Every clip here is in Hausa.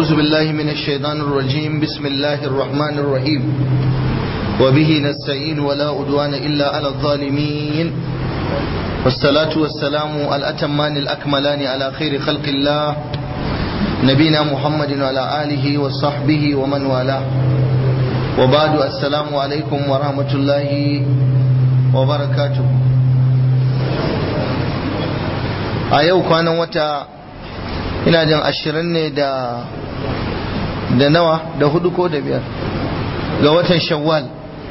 أعوذ بالله من الشيطان الرجيم بسم الله الرحمن الرحيم وبه نستعين ولا أدوان إلا على الظالمين والصلاة والسلام الأتمان الأكملان على خير خلق الله نبينا محمد وعلى آله وصحبه ومن والاه وبعد السلام عليكم ورحمة الله وبركاته a yau kwanan wata ina jin ashirin ne da da nawa da hudu ko da biyar ga watan shawwal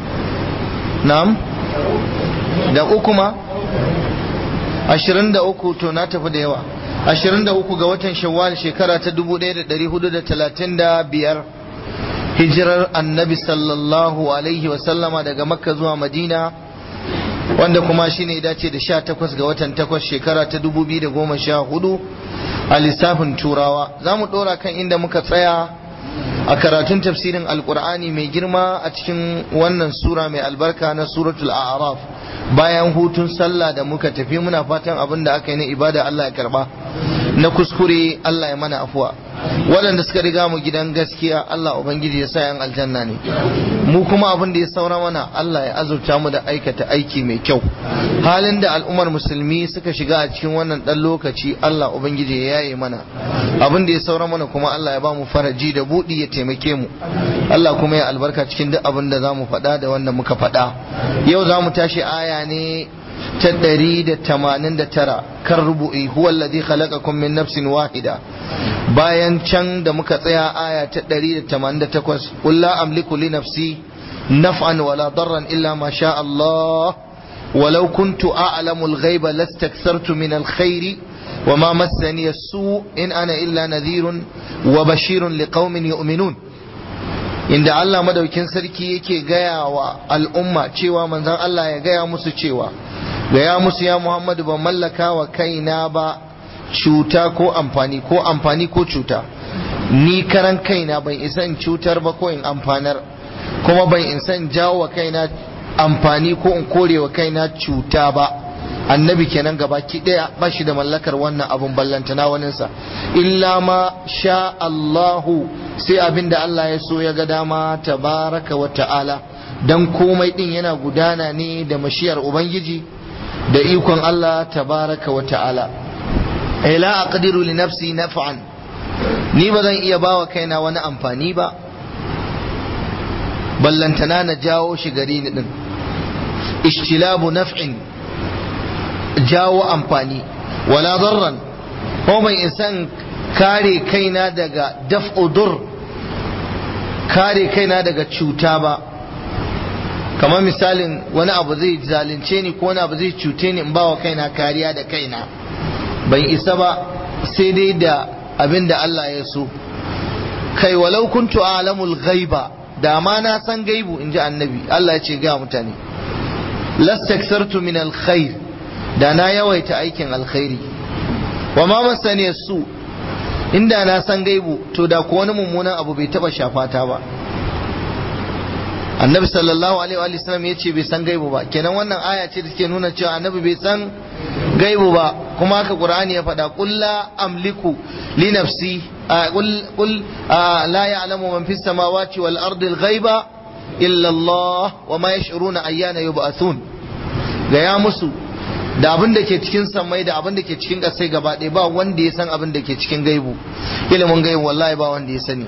na'am da uku ma ashirin da uku to na tafi da yawa ashirin da uku ga watan shawwal shekara ta dubu ɗaya da ɗari hudu da talatin da biyar hijirar annabi sallallahu alaihi wasallama daga makka zuwa madina wanda kuma shi ne dace da sha takwas ga watan takwas shekara ta dubu biyu da goma sha hudu a lissafin turawa za mu ɗora kan inda muka tsaya a karatun tafsirin alkur'ani mai girma a cikin wannan sura mai albarka na suratul a'raf bayan hutun sallah da muka tafi muna fatan abin da aka yi na ibada Allah ya karba na kuskure Allah ya mana afuwa waɗanda suka riga mu gidan gaskiya Allah ubangiji ya sa yan aljanna ne mu kuma abin da ya saura mana Allah ya azurta mu da aikata aiki mai kyau halin da al'ummar musulmi suka shiga a cikin wannan ɗan lokaci Allah ubangiji ya yaye mana abin da ya saura mana kuma Allah ya ba mu faraji da buɗi ya taimake mu Allah kuma ya albarka cikin duk abin da za mu faɗa da wanda muka faɗa yau za mu tashi aya ne ta ɗari da tamanin da tara kan rubu'i huwa alladhi khalaqakum min nafsin wahida bayan can da muka tsaya aya ta ɗari da tamanin da takwas qul la amliku li nafsi naf'an wala darran illa ma sha Allah ولو كنت أعلم الغيب لاستكثرت من الخير وما مسني السوء إن أنا إلا نذير وبشير لقوم يؤمنون inda Allah madaukin sarki yake gaya wa al'umma cewa manzon Allah ya gaya musu cewa gaya musu ya Muhammadu ban mallaka wa kaina ba cuta ko amfani ko amfani ko cuta ni karan kaina ban isa in cutar ba ko in amfanar kuma ban isa in jawo wa kaina amfani ko in kore wa kaina cuta ba annabi kenan gaba ki daya ba shi da mallakar wannan abun ballantana waninsa illa ma sha Allahu sai abin da Allah ya so ya ga dama tabaraka wa ta'ala dan komai din yana gudana ne da mashiyar ubangiji da ikon Allah tabaraka wa ta'ala ila aqdiru li nafsi naf'an ni ba zan iya bawa kaina wani amfani ba ballantana na jawo shi gari ni din ishtilabu naf'in jawo amfani wala darran ko ban isan kare kaina daga daf'udur kare kaina daga cuta ba kamar misalin wani abu zai zalunce ni ko wani abu zai cute ni in ba wa kaina kariya da kaina ban isa ba sai dai da abin da Allah ya so kai walau kuntu alamul ghaiba da ma na san gaibu in ji annabi Allah ya ce ga mutane lastaksartu min alkhair da na yawaita aikin alkhairi wa ma masani su inda na san gaibu to da ko wani mummunan abu bai taba shafata ba annabi sallallahu alaihi wa sallam ya ce bai san gaibu ba kenan wannan aya ce da take nuna cewa annabi bai san gaibu ba kuma haka qur'ani ya faɗa qul la amliku li nafsi qul qul la ya'lamu man fis samawati wal ardi al ghaiba illa Allah wa ma yash'uruna ayyana yub'athun ga ya musu da abin da ke cikin samai da abin da ke cikin ƙasai gaba ɗaya ba wanda ya san abin da ke cikin gaibu ilimin gaibu wallahi ba wanda ya sani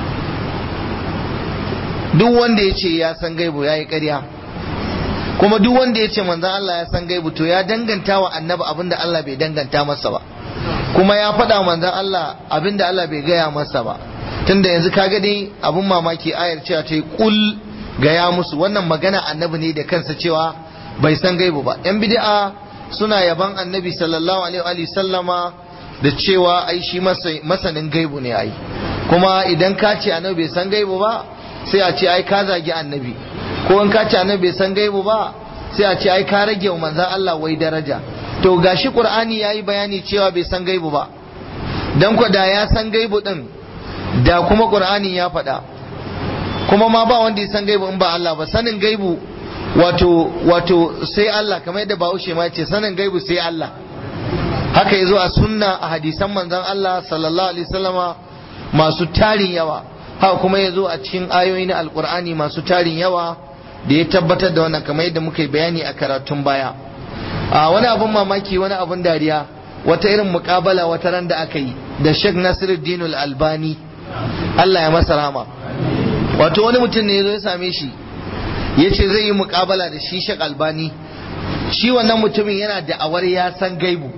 duk wanda ya ce ya san gaibu ya yi ƙarya kuma duk wanda ya ce manzan Allah ya san gaibu to ya danganta wa annabi abin da Allah bai danganta masa ba kuma ya faɗa manzan Allah abin da Allah bai gaya masa ba tunda yanzu kaga dai abin mamaki ayar cewa ta yi kul gaya musu wannan magana annabi ne da kansa cewa bai san gaibu ba yan bid'a suna yaban annabi sallallahu alaihi wa sallama da cewa ai shi masanin gaibu ne ai kuma idan ka ce annabi bai san gaibu ba sai a ce ai ka zagi annabi ko in ka ce annabi bai san gaibu ba sai a ce ai ka rage wa manzon Allah wai daraja to gashi qur'ani yayi bayani cewa bai san gaibu ba dan ko da ya san gaibu din da kuma qur'ani ya faɗa kuma ma ba wanda ya san gaibu in ba Allah ba sanin gaibu wato wato sai Allah kamar yadda Bahaushe ma ce sanin gaibu sai Allah haka yazo a sunna a hadisan manzon Allah sallallahu alaihi wasallama masu tarin yawa haka kuma ya zo a cikin ayoyi na alkur'ani masu tarin yawa da ya tabbatar da wannan kamar yadda muka yi bayani a karatun baya a wani abun mamaki wani abun dariya wata irin mukabala wata ran da aka yi da Sheikh Nasiruddin Al-Albani Allah ya masa rahama wato wani mutum ne ya zo ya same shi ya ce zai yi mukabala da shi Sheikh Albani shi wannan mutumin yana da awar ya san gaibu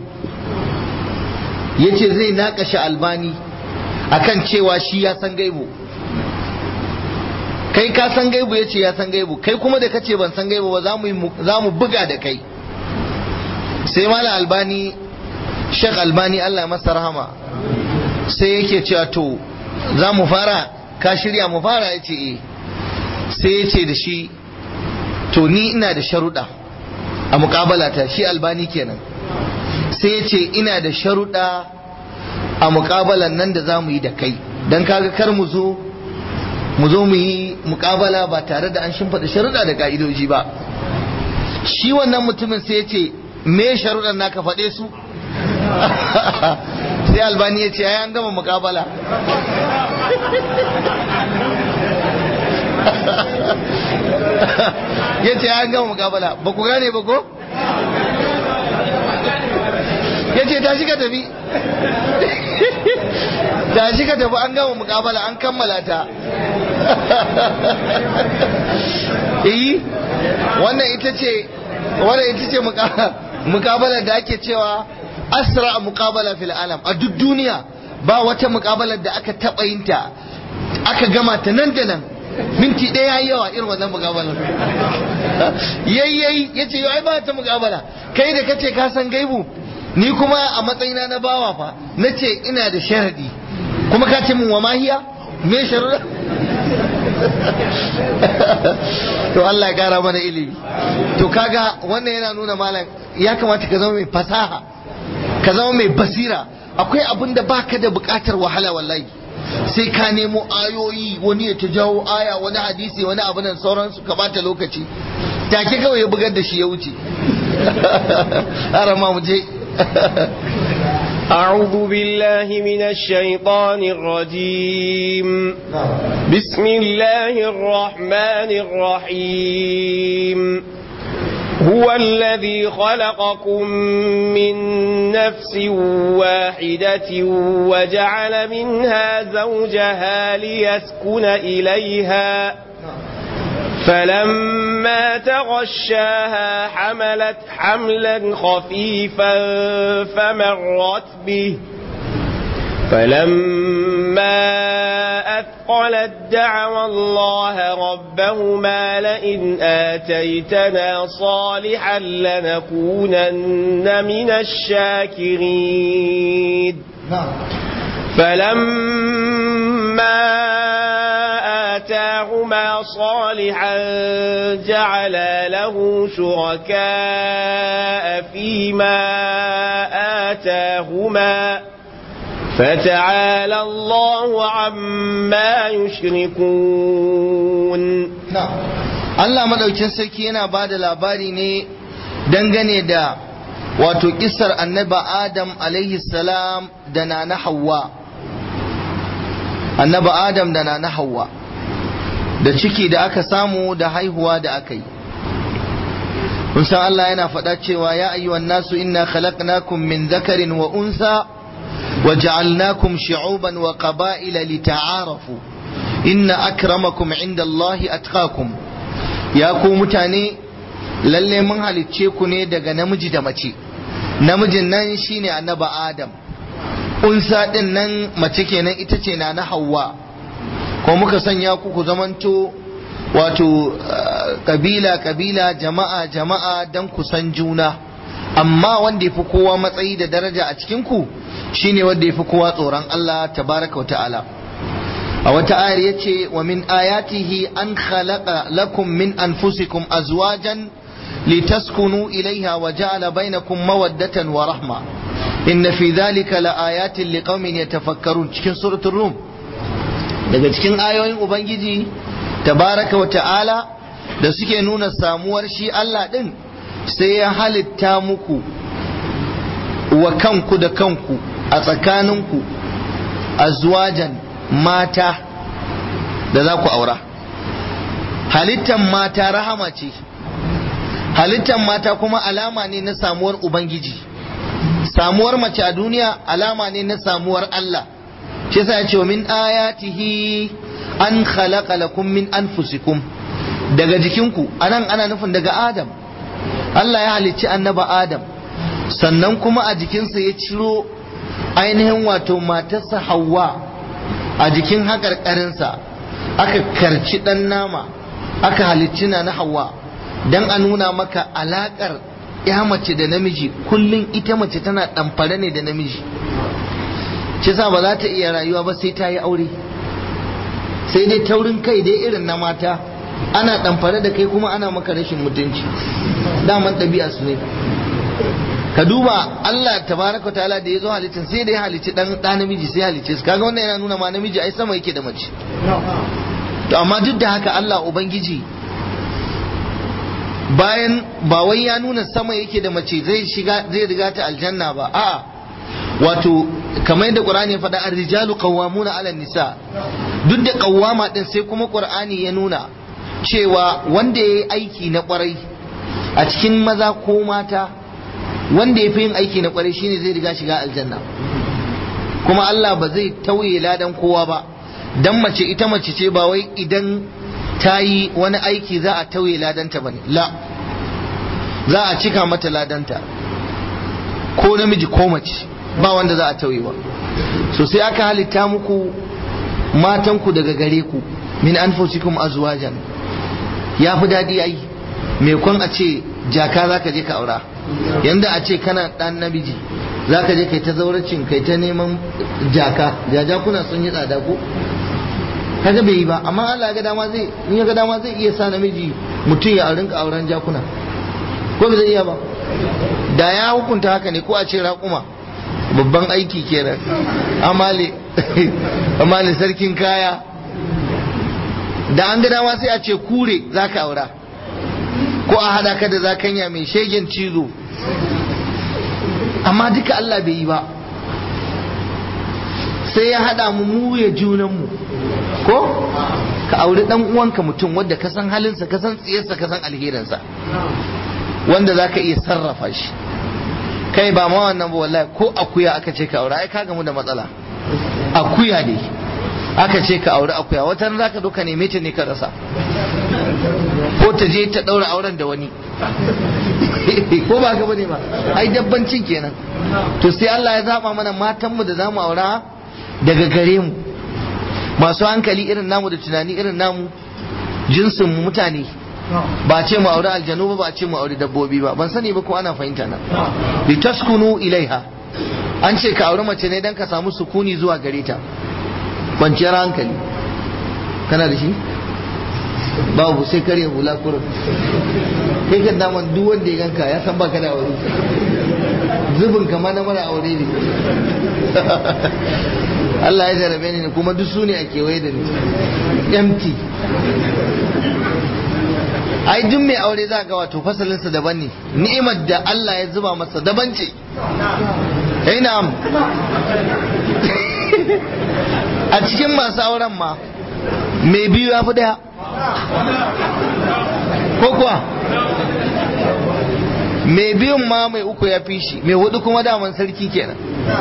ya ce zai naƙashe Albani akan cewa shi ya san gaibu kai ka san gaibu ya ce ya san gaibu kai kuma da kace ban san gaibu ba za mu buga da kai sai mala albani shek albani allah masa rahama sai yake cewa to za mu fara ka shirya mu fara ya ce eh sai ya ce da shi to ni ina da sharuɗa a muƙabalata shi albani kenan sai ya ce ina da sharuɗa a muƙabalan nan da za mu yi da kai don kaga kar mu zo mu zo mu yi muƙabala ba tare da an shimfiɗa sharuɗa da ka'idoji ba shi wannan mutumin sai ya ce me sharuɗan naka faɗe su sai albani ya ce ya an gama muƙabala ya ce an gama muƙabala ba ku gane ba ko ya ce tashi ka tafi tashi ka tafi an gama muƙabala an kammala ta iyi wannan ita ce wannan ita ce muƙabalar da ake cewa asra muƙabala fil alam a duk duniya ba wata muƙabalar da aka taɓa yin ta aka gama ta nan da nan minti ɗaya yawa irin wannan muƙabalar yayyayi ya ce yau ai ba ta muƙabala kai da kace ka san gaibu ni kuma a matsayina na bawa fa na ce ina da sharadi kuma ka ce min wa mahiya me sharuɗa to Allah ya kara mana ilimi to kaga wannan yana nuna malam ya kamata ka zama mai fasaha ka zama mai basira akwai abin da baka da bukatar wahala wallahi sai ka nemo ayoyi wani ya ta jawo aya wani hadisi wani abu nan sauransu ka bata lokaci take kawai ya bugar da shi ya wuce arama mu je أعوذ بالله من الشيطان الرجيم بسم الله الرحمن الرحيم هو الذي خلقكم من نفس واحدة وجعل منها زوجها ليسكن إليها فلما تغشاها حملت حملا خفيفا فمرت به فلما أثقلت دعوى الله ربهما لئن آتيتنا صالحا لنكونن من الشاكرين فلما آتاهما صالحا جعلا له شركاء فيما آتاهما فتعالى الله عما يشركون Allah madaukin sarki yana ba da labari ne dangane da wato kisar annaba Adam alaihi salam da na na Hawwa annaba Adam da na na Hawwa da ciki da aka samu da haihuwa da aka yi kun san Allah yana faɗa cewa ya ayyuhan nasu inna khalaqnakum min dhakarin wa unsa wa ja'alnakum shu'uban wa qaba'ila lita'arafu inna akramakum inda Allahi atqakum ya ku mutane lalle mun halicce ku ne daga namiji da mace namijin nan shine annaba Adam unsa din nan mace kenan ita ce na na Hawwa ko muka sanya ku ku zamanto wato kabila kabila jama'a jama'a dan ku san juna amma wanda yafi kowa matsayi da daraja a cikin ku shine wanda yafi kowa tsoron Allah tabaraka wa ta'ala a wata ayar yace wa min ayatihi an khalaqa lakum min anfusikum azwajan litaskunu ilaiha wa ja'ala bainakum mawaddatan wa rahma inna fi dhalika laayatin liqaumin yatafakkarun cikin suratul rum daga cikin ayoyin ubangiji tabaraka wa ta'ala da suke nuna samuwar shi Allah din sai ya halitta muku wa kanku da kanku a tsakaninku azwajan mata da za ku aura halittan mata rahama ce halittan mata kuma alama ne na samuwar ubangiji samuwar mace a duniya alama ne na samuwar Allah shi sa ya ce min ayatihi an khalaqa lakum min anfusikum daga jikinku anan ana nufin daga Adam Allah ya halicci annaba Adam sannan kuma a jikinsa ya ciro ainihin wato matarsa Hawwa a jikin haƙarƙarinsa aka karci ɗan nama aka halicci na na Hawwa don a nuna maka alaƙar ya mace da namiji kullum ita mace tana ɗamfare ne da namiji shi sa ba za ta iya rayuwa ba sai ta yi aure sai dai taurin kai dai irin na mata ana ɗamfare da kai kuma ana maka rashin mutunci daman ɗabi'a su ne ka duba Allah tabaraka ta'ala da ya zo halittin sai da ya halicci dan ɗa namiji sai halicce su kaga wannan yana nuna ma namiji ai sama yake da mace to amma duk da haka Allah ubangiji bayan ba wai ya nuna sama yake da mace zai shiga zai riga ta aljanna ba a'a wato kamar yadda Qur'ani ya faɗa ar-rijalu qawwamuna 'ala nisa duk da qawwama din sai kuma Qur'ani ya nuna cewa wanda yayi aiki na kwarai a cikin maza ko mata wanda ya fi yin aiki na kwarai shine zai riga shiga aljanna kuma Allah ba zai tauye ladan kowa ba dan mace ita mace ce ba wai idan ta yi wani aiki za a tauye ladanta ba ne la za a cika mata ladanta ko namiji ko mace ba wanda za a tauye ba so sai aka halitta muku matanku daga gare ku min anfusikum azwajan ya fi daɗi ai me kun a ce jaka za ka je ka aura yanda a ce kana ɗan namiji za ka je kai ta zauracin kai ta neman jaka jajakuna sun yi tsada ko kaga bai yi ba amma Allah ga dama zai in ya ga dama zai iya sa namiji mutum ya rinka auren jakuna ko bai zai iya ba da ya hukunta haka ne ko a ce raƙuma babban aiki kenan amale amale sarkin kaya da an ga dama sai a ce kure za ka aura ko a hada ka da zakanya mai shegen cizo amma duka Allah bai yi ba sai ya hada mu mu ya junan mu ko ka auri dan uwanka mutum wanda ka san halinsa ka san tsiyarsa ka san alherinsa wanda za ka iya sarrafa shi kai ba ma wannan ba wallahi ko akuya aka ce ka aure ai ka gamu da matsala akuya ne aka ce ka aure akuya wata ran zaka zo ka neme ta ne ka rasa ko ta je ta daura auren da wani ko ba ka bane ba ai dabbancin kenan to sai Allah ya zaba mana matan mu da zamu aura daga gare mu masu hankali irin namu da tunani irin namu jinsin mutane ba ce mu aure aljanu ba ba ce mu aure dabbobi ba ban sani ba ko ana fahimta na litaskunu ilaiha an ce ka aure mace ne dan ka samu sukuni zuwa gare ta kwanciyar hankali kana da shi babu sai kare hula kurin kai kan daman duk wanda ya ganka ya san baka da aure zubin kama na mara aure ne Allah ya jarabe ni kuma duk su ne a kewaye da ni empty ai duk mai aure za ga wato fasalinsa daban ne ni'imar da Allah ya zuba masa daban ce eh na'am a cikin masu auren ma mai biyu ya fi daya ko kuwa mai biyun ma mai uku ya fi shi mai hudu kuma daman sarki kenan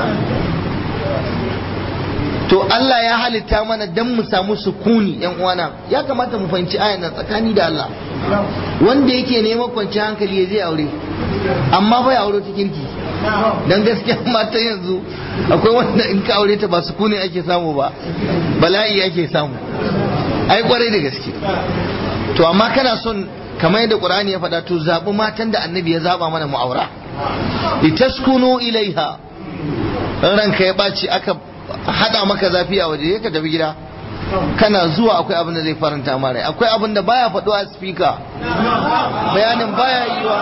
to Allah ya halitta mana dan mu samu sukuni yan uwana ya kamata mu fahimci ayan nan tsakani da Allah wanda yake neman kwanciyar hankali ya je aure amma bai aure ta kirki dan gaskiya mata yanzu akwai wanda in ka aure ta ba sukuni ake samu ba bala'i ake samu ai kwarai da gaske to amma kana son kamar yadda Qur'ani ya faɗa to zabi matan da Annabi ya zaba mana mu aura litaskunu ilaiha ranka ya ɓaci aka hada maka zafi a waje ka tafi gida kana zuwa akwai abin da zai faranta mara akwai abin da baya faɗo a speaker bayanin baya yiwa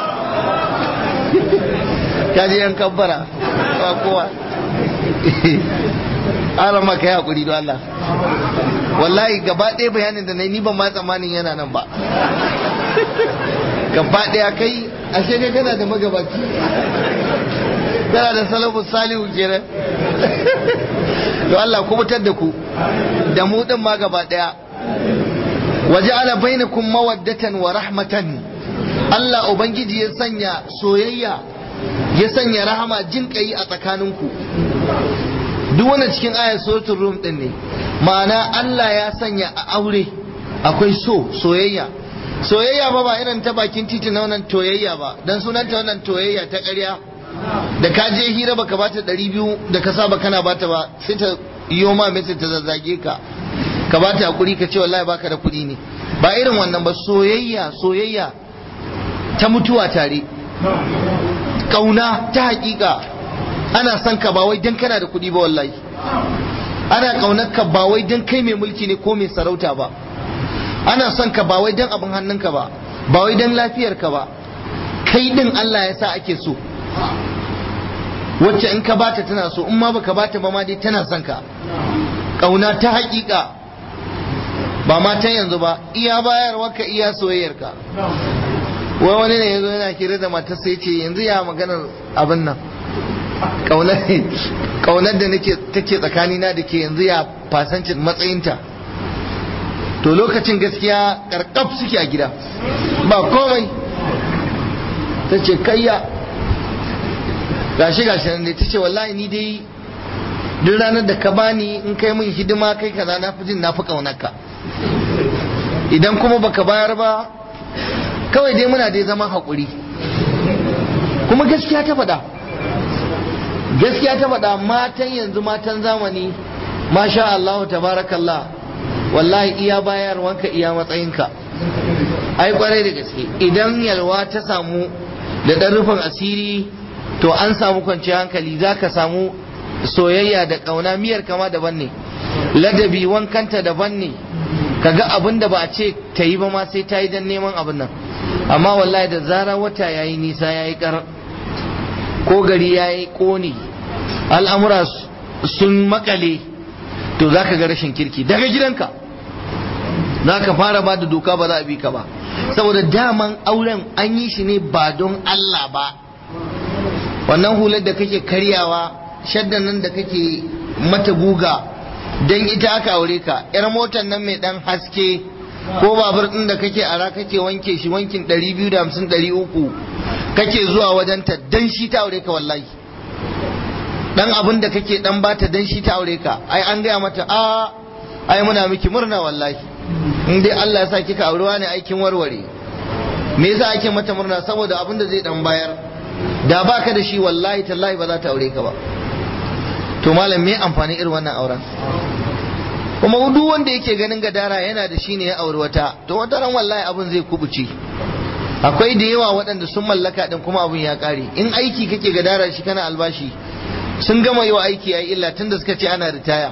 ka je yan kabbara ba kowa ara maka ya hakuri don Allah wallahi gaba ɗaya bayanin da na yi ni ban ma tsammanin yana nan ba gaba ɗaya kai ashe kai kana da magabaci kana da salafu salihu kenan to Allah kubutar da ku da mu din ma gaba daya waja'ala bainakum mawaddatan wa rahmatan Allah ubangiji ya sanya soyayya ya sanya rahama jin kai a tsakaninku duk wannan cikin ayar suratul rum din ne ma'ana Allah ya sanya a aure akwai so soyayya soyayya ba ba irin ta bakin titi na wannan toyayya ba dan sunanta wannan toyayya ta ƙarya da ka je hira baka bata ɗari biyu da ka saba kana bata ba sai ta yiwo ma mai ta zazzage ka ka bata hakuri ka ce wallahi baka da kuɗi ne ba irin wannan ba soyayya soyayya ta mutuwa tare kauna ta hakika ana son ka ba wai dan kana da kuɗi ba wallahi ana kaunar ka ba wai dan kai mai mulki ne ko mai sarauta ba ana son ka ba wai dan abin hannunka ba ba wai dan lafiyarka ba kai din Allah ya sa ake so wacce in ka bata tana so in ma baka bata ba ma dai tana son ka kauna ta hakika ba ma ta yanzu ba iya bayarwa ka iya soyayyarka wai wani ne yanzu yana kira da matar sai ce yanzu ya maganar abin nan kaunar da nake take tsakanina da ke yanzu ya fasancin matsayinta to lokacin gaskiya karkaf suke a gida ba komai ta ce kayya gashi gashi ne ta ce wallahi ni dai duk ranar da ka bani in kai min hidima kai kaza na fi jin na fi kaunarka idan kuma baka bayar ba kawai dai muna dai zama haƙuri kuma gaskiya ta faɗa gaskiya ta faɗa matan yanzu matan zamani masha Allah tabarakallah wallahi iya bayarwanka iya matsayinka ai kwarai da gaske idan yalwa ta samu da ɗan rufin asiri to an samu kwanciyar hankali za ka samu soyayya da ƙauna miyar kama daban ne ladabi wankanta daban ne kaga abin da ba a ce ta yi ba ma sai ta yi don neman abin nan amma wallahi da zara wata yayi nisa yayi kar ko gari yayi kone al'amura sun makale to zaka ga rashin kirki daga gidanka zaka fara ba da doka ba za a bi ka ba saboda daman auren an yi shi ne ba don Allah ba wannan hular da kake karyawa shaddan nan da kake mata guga don ita aka aure ka yar motar nan mai dan haske ko babur din da kake ara kake wanke shi wankin 250 300 kake zuwa wajen ta dan shi ta aure ka wallahi dan abin da kake dan bata dan shi ta aure ka ai an gaya mata a ai muna miki murna wallahi in dai Allah ya sa kika aurewa ne aikin warware me yasa ake mata murna saboda abin da zai dan bayar da baka da shi wallahi tallahi ba za ta aure ka ba to malam me amfani irin wannan auren kuma duk wanda yake ganin gadara yana da shi ne ya auri wata to wata ran wallahi abin zai kubuce akwai da yawa waɗanda sun mallaka din kuma abin ya ƙare in aiki kake gadara shi kana albashi sun gama yi wa aiki ya illa tunda suka ce ana ritaya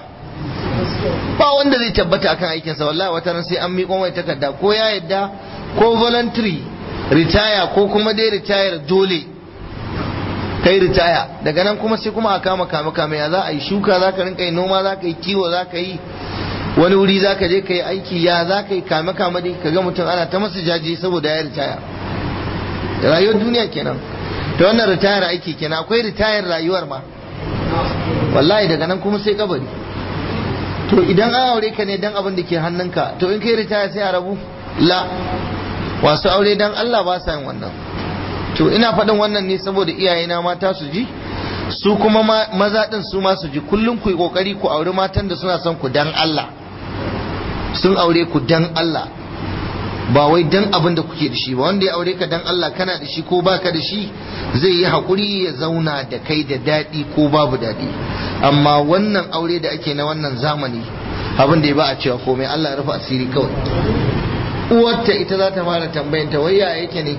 ba wanda zai tabbata akan aikinsa wallahi wata ran sai an miƙo mai takarda ko ya yadda ko voluntary ritaya ko kuma dai ritayar dole kai ritaya daga nan kuma sai kuma a kama kame kame ya za a yi shuka za ka rinka yi noma za ka yi kiwo za ka yi wani wuri za ka je ka yi aiki ya za ka yi kame kame dai ka ga mutum ana ta masa jaji saboda ya ritaya rayuwar duniya kenan ta wannan ritayar aiki kenan akwai ritayar rayuwar ma wallahi daga nan kuma sai kabari to idan an aure ka ne dan abin da ke hannunka to in kai ritaya sai a rabu la wasu aure dan Allah ba sa yin wannan to ina faɗin wannan ne saboda iyayena mata su ji su kuma maza ɗin su ma su ji kullum ku yi ƙoƙari ku auri matan da suna son ku dan Allah sun aure ku dan Allah ba wai dan abin da kuke da shi ba wanda ya aure ka dan Allah kana da shi ko baka da shi zai yi haƙuri ya zauna da kai da daɗi ko babu daɗi amma wannan aure da ake na wannan zamani abin da ya ba a cewa komai Allah ya rufe asiri kawai uwarta ita za ta fara tambayanta wai ya yake ne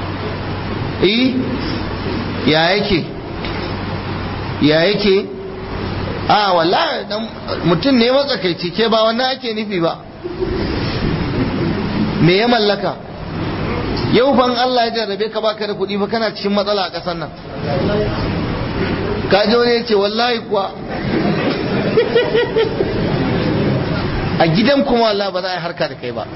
eh ya yake ya yake a wallahi mutum ne matsakaici ke ba wannan ake nufi ba me ya mallaka yau ban Allah ya jarrabe ka baka da kuɗi ba kana cikin matsala a ƙasar nan ka ji wani ya ce wallahi kuwa a gidan kuma wallahi ba za a yi harka da kai ba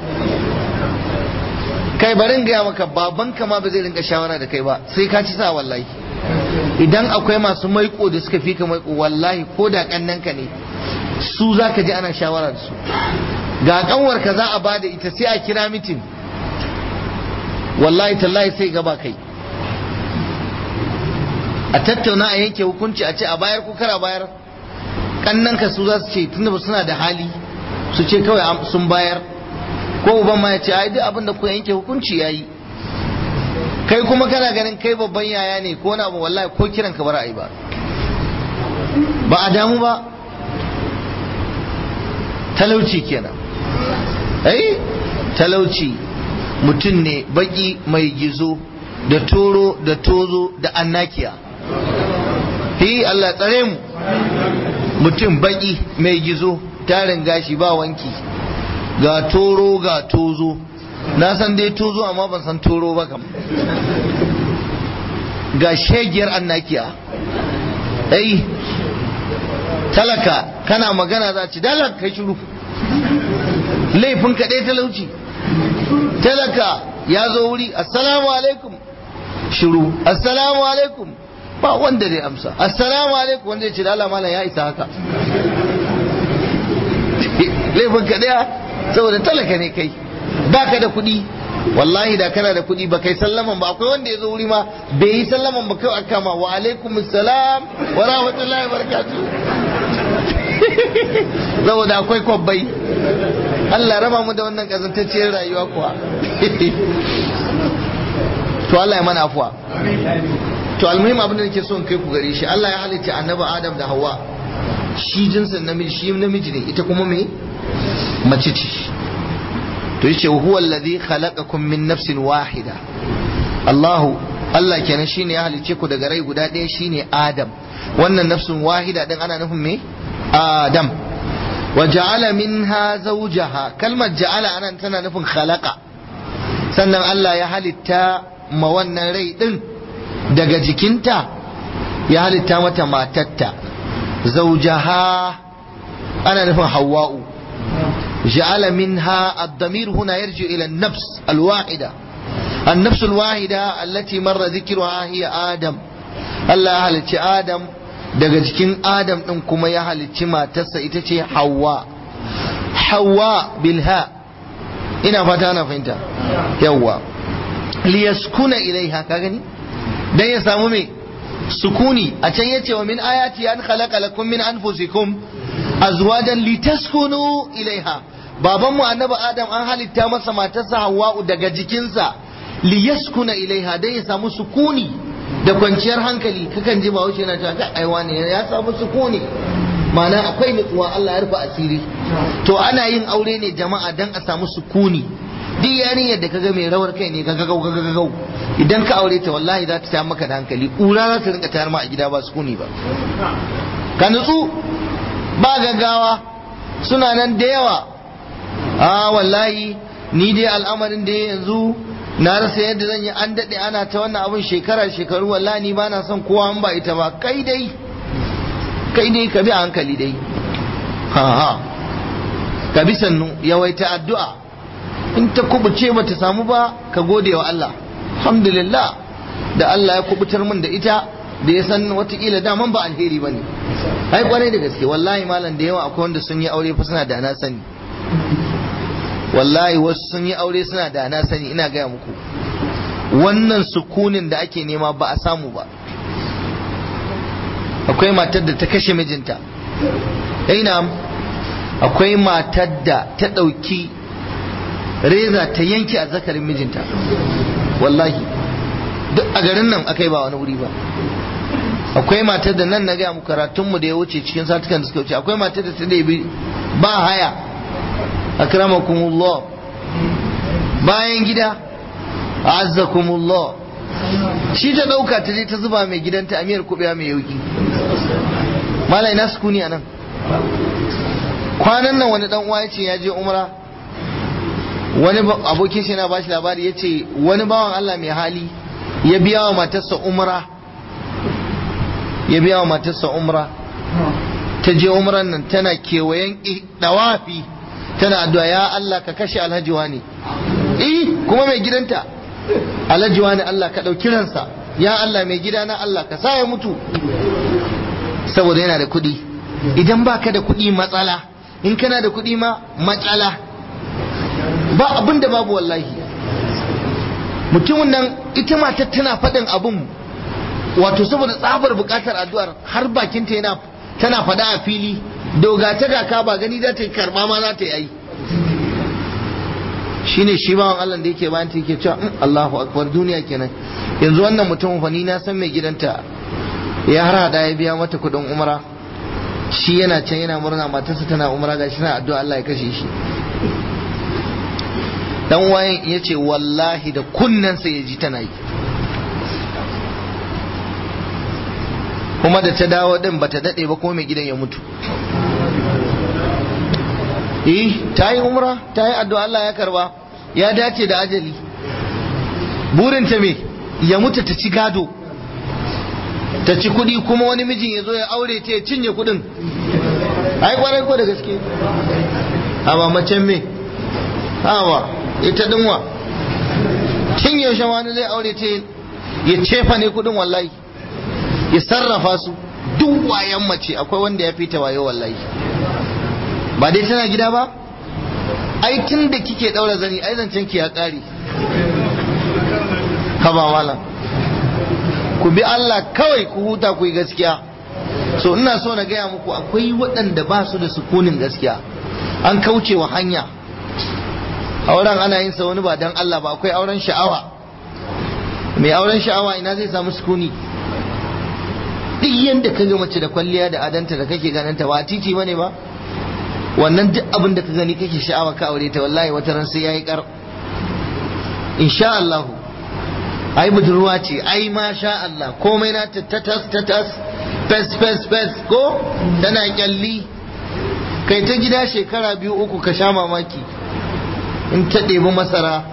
kai barin gaya maka baban ma ba zai rinka shawara da kai ba sai ka ci sa wallahi idan akwai masu maiko da suka fi ka maiko wallahi ko da kannan ka ne su za ka ji ana shawara da su ga kanwarka za a bada ita sai a kira mitin wallahi tallahi sai gaba kai a tattauna a yanke hukunci a ce a bayar ko kara bayar kannanka su za su ce tunda ba suna da hali su ce kawai sun bayar ko uban ma ya ce ai duk abin da ku yanke hukunci yayi kai kuma kana ganin kai babban yaya ne ko na abu wallahi ko kiran ka bar ai ba ba a damu ba talauci kenan ai talauci mutum ne baki mai gizo da toro da tozo da annakiya hi Allah tsare mu mutum baki mai gizo tarin gashi ba wanki ga toro ga tozo na san dai tozo amma ban san toro ba kam ga shegiyar annakiya ai talaka kana magana za ci dalar kai shiru laifin kaɗai talauci talaka ya zo wuri assalamu alaikum shiru assalamu alaikum ba wanda zai amsa assalamu alaikum wanda ya ce da malam ya isa haka laifin ka daya saboda talaka ne kai baka da kuɗi wallahi da kana da kuɗi ba kai sallaman ba akwai wanda ya zo wuri ma bai yi sallaman ba kai aka ma wa alaikum assalam wa rahmatullahi wa barakatuh saboda akwai kwabbai Allah raba mu da wannan kazantacciyar rayuwa kuwa to Allah ya mana afuwa to almuhim abin da nake so in kai ku gare shi Allah ya halitta annabi Adam da Hawwa shi jinsin namiji shi namiji ne ita kuma me mace ce to yace huwa alladhi khalaqakum min nafsin wahida Allahu Allah kenan shine ya halicce ku daga rai guda ɗaya shine Adam wannan nafsin wahida din ana nufin me Adam wa ja'ala minha zawjaha kalmar ja'ala anan tana nufin khalaqa sannan Allah ya halitta ma wannan rai din daga jikinta ya halitta mata matatta zawjaha ana nufin hawa'u ja'ala minha ad-damir huna yarji ila an-nafs al-wahida النفس الواحدة التي مر ذكرها هي آدم الله halicci Adam daga jikin Adam ɗin kuma ya halicci matarsa ita ce Hawwa Hawwa bilha ina fata ana fahimta yawwa liyaskuna ilaiha ka gani dan ya samu me sukuni a can yace wa min ayati an khalaqa lakum min anfusikum azwajan litaskunu ilaiha baban mu annabi Adam an halitta masa matarsa Hawwa daga jikinsa liyaskuna ilaiha dan ya samu sukuni da kwanciyar hankali kakan ji bahaushe yana cewa aiwa ne ya samu sukuni ma'ana akwai nutsuwa Allah ya rufe asiri to ana yin aure ne jama'a dan a samu sukuni duk yarinyar da kaga mai rawar kai ne gaga gaga gaga idan ka aure ta wallahi za ta tayar maka da hankali kura za ta rinka tayar ma a gida ba sukuni ba ka nutsu ba gaggawa suna nan da yawa a wallahi ni dai al'amarin da yanzu na rasa yadda zan yi an daɗe ana ta wannan abin shekara shekaru wallahi ni ba na son kowa an ba ita ba kai dai kai dai ka bi a hankali dai ha ha ka bi sannu yawaita addu'a in ta kubuce ba ta samu ba ka gode wa Allah alhamdulillah da Allah ya kubutar min da ita da ya san watakila daman ba alheri ba ne ai kwarai da gaske wallahi malam da yawa akwai wanda sun yi aure fa suna da na sani wallahi wasu sun yi aure suna da na sani ina gaya muku wannan sukunin da ake nema ba a samu ba akwai matar da ta kashe mijinta ina akwai matar da ta ɗauki reza ta yanke a zakarin mijinta wallahi duk a garin nan akai ba wani wuri ba akwai matar da nan na gaya muku karatunmu da ya wuce cikin satukan da suka wuce akwai matar da ta ɗebi ba haya akramakumullah bayan gida azzakumullah shi ta dauka ta je ta zuba mai gidanta a miyar kubewa mai yauki malai na sukuni a nan kwanan nan wani dan uwa ya ce ya je umra wani abokin shi na bashi labari ya ce wani bawan Allah mai hali ya biya wa matarsa umra ya biya wa matarsa umra ta je umran nan tana kewayen dawafi tana addu'a ya Allah ka kashe alhaji wani eh kuma mai gidanta alhaji wani Allah ka ɗauki ransa ya Allah mai gida na Allah ka sa ya mutu saboda yana da kuɗi idan baka da kuɗi matsala in kana da kuɗi ma matsala ba abin da babu wallahi mutumin nan ita matar tana faɗin abin wato saboda tsabar buƙatar addu'ar har bakinta yana tana faɗa a fili doga ta kaka ba gani za ta yi karɓa ma za ta yi ai shine shi bawan Allah da yake bayan ta yake cewa Allahu akbar duniya kenan yanzu wannan mutumin fa ni na san mai gidanta ya har hada ya biya mata kuɗin umra shi yana can yana murna matarsa tana umra gashi na addu'a Allah ya kashe shi dan wayan ya ce wallahi da kunnensa ya ji tana yi kuma da ta dawo din bata dade ba ko mai gidan ya mutu eh ta yi umra ta yi addu'a Allah ya karba ya dace da ajali burin ta me ya mutu ta ci gado ta ci kudi kuma wani mijin ya zo ya aure ta ya cinye kudin ai kwarai ko da gaske amma macen me hawa ita dinwa tun yaushe wani zai aure ta ya cefa ne kudin wallahi ya sarrafa su duk wayan mace akwai wanda ya fita wayo wallahi ba dai tana gida ba ai tun da kike daura zani ai zancen ki ya kare haba malam ku bi Allah kawai ku huta ku yi gaskiya so ina so na gaya muku akwai waɗanda ba su da sukunin gaskiya an kauce wa hanya auren ana yin sa wani ba dan Allah ba akwai auren sha'awa mai auren sha'awa ina zai samu sukuni duk yanda ka ga mace da kwalliya da adanta da kake ganin ta ba titi bane ba wannan duk abin da ka gani kake sha'awa ka aure ta wallahi wata ran sai yayi kar insha Allah ai budurwa ce ai ma sha Allah komai na ta tas ta tas fes fes fes ko tana kyalli kai ta gida shekara biyu uku ka sha mamaki in ta ɗebi masara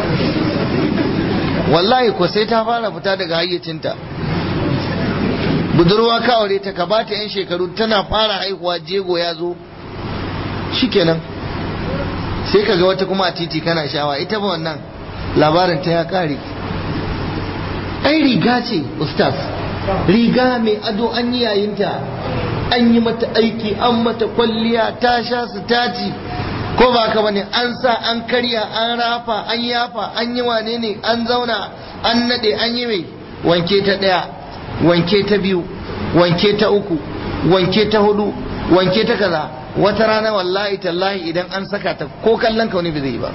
wallahi ko sai ta fara fita daga hayyacinta budurwa ka aure ta ka bata yan shekaru tana fara haihuwa jego ya zo shikenan sai ka ga wata kuma a titi kana shawa ita ba wannan labarin ta ya kare ai riga ce ustaz riga mai ado an yi yayinta an yi mata aiki an mata kwalliya ta sha su taci ko ba ka bane an sa an karya an rafa an yafa an yi wane ne an zauna an nade an yi mai wanke ta daya wanke ta biyu wanke ta uku wanke ta hudu wanke ta kaza wata rana wallahi tallahi idan an saka ta ko kallon ka wani bai zai ba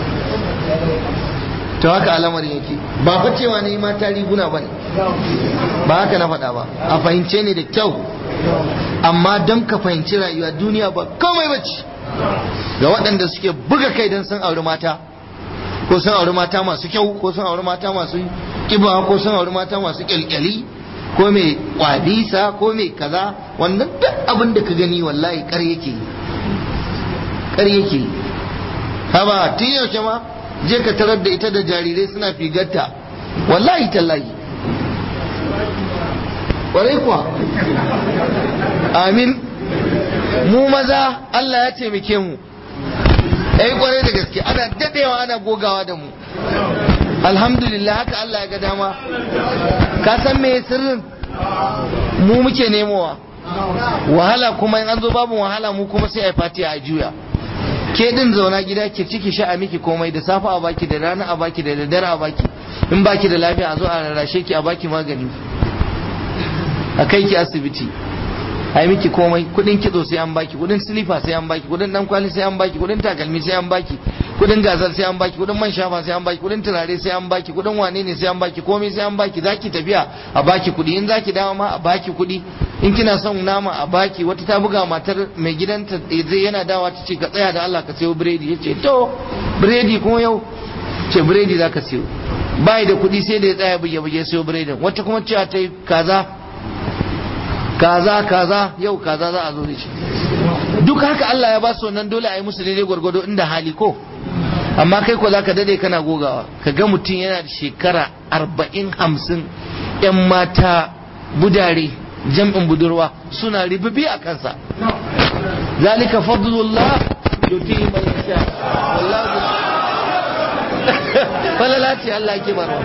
to haka al'amarin yake ba fa cewa ne mata riguna ba ne ba haka na faɗa ba a fahimce ne da kyau amma don ka fahimci rayuwa duniya ba komai bace ga waɗanda suke buga kai don sun auri mata ko sun auri mata masu kyau ko sun auri mata masu kiba ko sun auri mata masu kyalkyali ko mai kwalisa ko mai kaza wannan duk abin da ka gani wallahi kar yake kar yake haba tun yaushe ma je ka tarar da ita da jarirai suna figarta wallahi tallahi kwarai kuwa amin mu maza Allah ya taimake mu ai kwarai da gaske ana dadewa ana gogawa da mu alhamdulillah haka Allah ya ga dama ka san me sirrin mu muke nemowa wahala kuma in an zo babu wahala mu kuma sai a fati a juya ke din zauna gida ke ciki sha a miki komai da safa a baki da rana a baki da daddare a baki in baki da lafiya a zo a rarrashe ki a baki magani a kai ki asibiti a yi miki komai kudin kitso sai an baki kudin silifa sai an baki kudin dan kwali sai an baki kudin takalmi sai an baki kudin gazar sai an baki kudin man shafa sai an baki kudin turare sai an baki kudin wane ne sai an baki komai sai an baki zaki tafiya a baki kudi in zaki dawo ma a baki kudi in kina son nama a baki wata ta buga matar mai gidanta zai yana dawa ta ce ka tsaya da Allah ka sayo biredi ya ce to biredi kuma yau ce biredi za ka sayo bai da kudi sai da ya tsaya buge buge sayo biredin wata kuma cewa ta yi kaza kaza kaza yau kaza za a zo da shi duk haka Allah ya ba su wannan dole a yi musu daidai gwargwado inda hali ko amma kai ko zaka dade kana gogawa ka ga mutum yana da shekara arba'in hamsin yan mata budare jam'in budurwa suna ribibi a kansa zalika fadlullah yutihi man yasha wallahu falala ce Allah ke barwa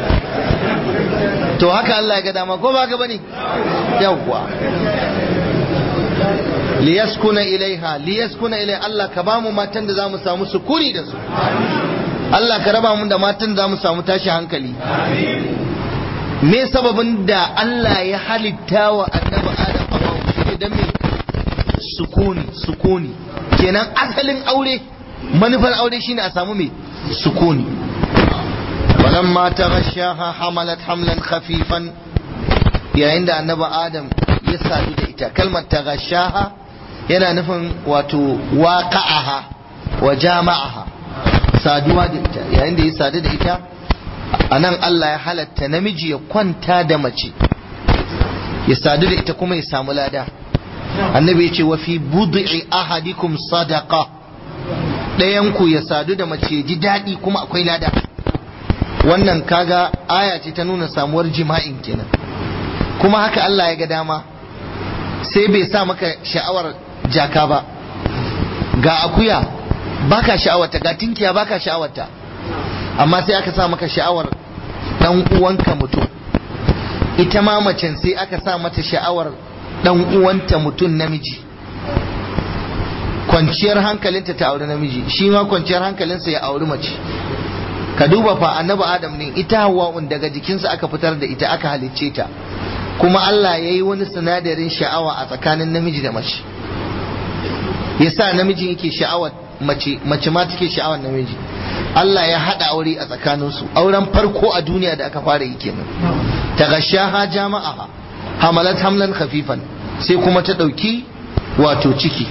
to haka Allah ya ga dama ko ba ka bane yawwa liyaskuna ilaiha liyaskuna ilai Allah ka ba mu matan da za mu samu sukuni da su Allah ka raba mu da matan da za mu samu tashi hankali me sababin da Allah ya halitta wa annabi Adam Hawwa shi dan me sukuni sukuni kenan asalin aure manufar aure shine a samu me sukuni walamma taghashaha hamalat hamlan khafifan yayin da annabi Adam ya sadu da ita kalmar taghashaha yana nufin wato waqa'aha wa jama'aha saduwa da ita yayin da ya sadu da ita a nan Allah ya halatta namiji ya kwanta da mace ya sadu da ita kuma ya samu lada annabi ya ce wa fi bud'i ahadikum sadaqa ɗayan ku ya sadu da mace ji daɗi kuma akwai lada wannan kaga aya ce ta nuna samuwar jima'in kenan kuma haka Allah ya ga dama sai bai sa maka sha'awar jaka ba ga akuya baka sha'awarta ga tinkiya baka sha'awarta amma sai aka sa maka sha'awar dan uwanka mutum ita ma macen sai aka sa mata sha'awar dan uwanta mutum namiji kwanciyar hankalinta ta auri namiji shi ma kwanciyar hankalinsa ya auri mace ka duba fa annabi adam ne ita hawa'un daga jikinsa aka fitar da ita aka halicce ta kuma Allah ya yi wani sinadarin sha'awa a tsakanin namiji da mace yasa namiji yake sha'awar mace mace ma take sha'awar namiji Allah ya haɗa aure a tsakaninsu auren farko a duniya da aka fara yi kenan ta gashaha jama'aha hamalat hamlan khafifan sai kuma ta ɗauki wato ciki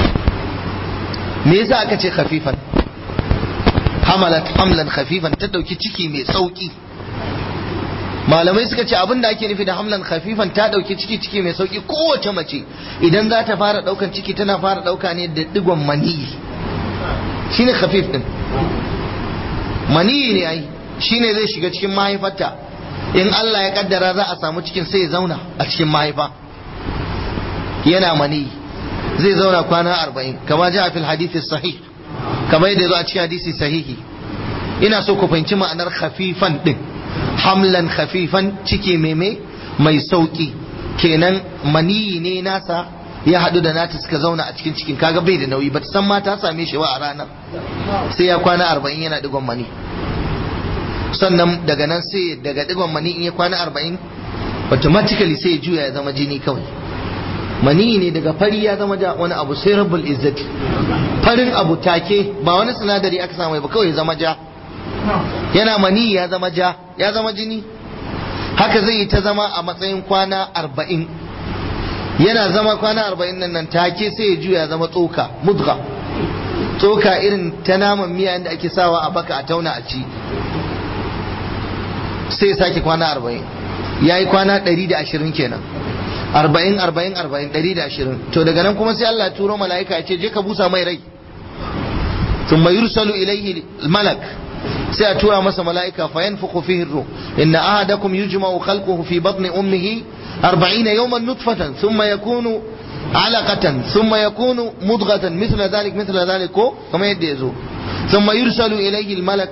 me yasa aka ce khafifan hamalat hamlan khafifan ta ɗauki ciki mai sauki malamai suka ce abin da ake nufi da hamlan khafifan ta ɗauki ciki ciki mai sauki kowace mace idan za ta fara ɗaukan ciki tana fara ɗauka ne da digon maniyi shine khafif din maniyi ne ai shine zai shiga cikin mahaifarta in Allah ya kaddara za a samu cikin sai ya zauna a cikin mahaifa yana maniyi zai zauna kwana arba'in kama ji a fil hadithi sahih kama yadda zo a cikin hadisi sahihi ina so ku fahimci ma'anar khafifan din hamlan khafifan ciki meme mai sauki kenan maniyi ne nasa ya haɗu da nata suka zauna a cikin cikin kaga bai da nauyi ba ta san ma ta same shi ba a ranar sai ya kwana arba'in yana digon mani sannan daga nan sai daga digon mani in ya kwana arba'in automatically sai ya juya ya zama jini kawai mani ne daga fari ya zama ja wani abu sai rabbul izzati farin abu take ba wani sinadari aka samu ba kawai ya zama ja yana mani ya zama ja ya zama jini haka zai yi ta zama a matsayin kwana arba'in yana zama kwana arba'in nan nan take sai ya juya zama tsoka mudga tsoka irin ta naman miya inda ake sawa a baka a tauna a ci sai ya sake kwana arba'in ya yi kwana ɗari da ashirin kenan arba'in arba'in arba'in ɗari da ashirin to daga nan kuma sai Allah turo mala'ika ya ce je ka busa mai rai ثم يرسل إليه الملك سيأتوا مس ملائكة فينفخ فيه الروح إن أحدكم يجمع خلقه في بطن أمه أربعين يوما نطفة ثم يكون علقة ثم يكون مضغة مثل ذلك مثل ذلك كما يديزو ثم يرسل إليه الملك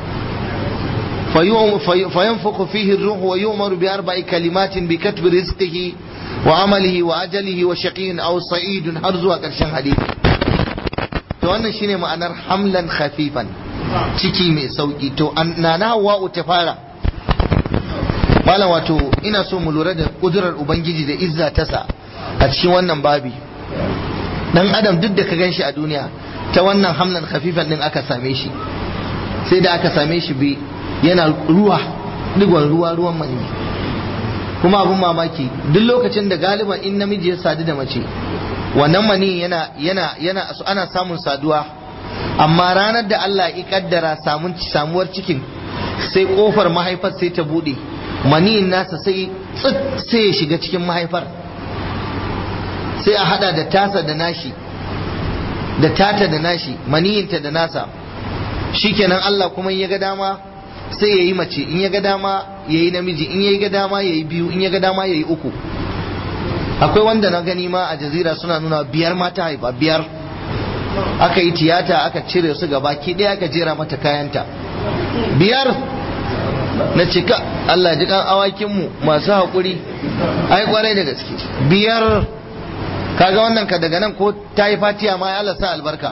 فينفخ فيه الروح ويؤمر بأربع كلمات بكتب رزقه وعمله وأجله وشقي أو سعيد هرزوا كرشان حديث to wannan shine ma'anar hamlan khafifan ciki mai sauki to na na hawa'u ta fara malam wato ina so mu lura da kudurar ubangiji da izza ta sa a cikin wannan babi dan adam duk da ka gan shi a duniya ta wannan hamlan khafifan din aka same shi sai da aka same shi bi yana ruwa digon ruwa ruwan mani kuma abun mamaki duk lokacin da galiban in namiji ya sadu da mace wannan mani yana yana yana ana samun saduwa amma ranar da Allah ya kaddara samun samuwar cikin sai kofar mahaifar sai ta bude maniyin nasa sai sai ya shiga cikin mahaifar sai a hada da tasa da nashi da tata da nashi maniyinta da nasa shikenan Allah kuma ya ga dama sai ya yi mace in ya ga dama ya yi namiji in ya ga dama ya yi biyu in ya ga dama ya yi uku akwai wanda na gani ma a jazira suna nuna biyar mata haifa biyar aka yi tiyata aka cire su gaba ki ɗaya aka jera mata kayanta biyar na cika Allah ji kan awakinmu masu haƙuri ai kwarai da gaske biyar kaga wannan ka daga nan ko ta yi fatiya ma Allah sa albarka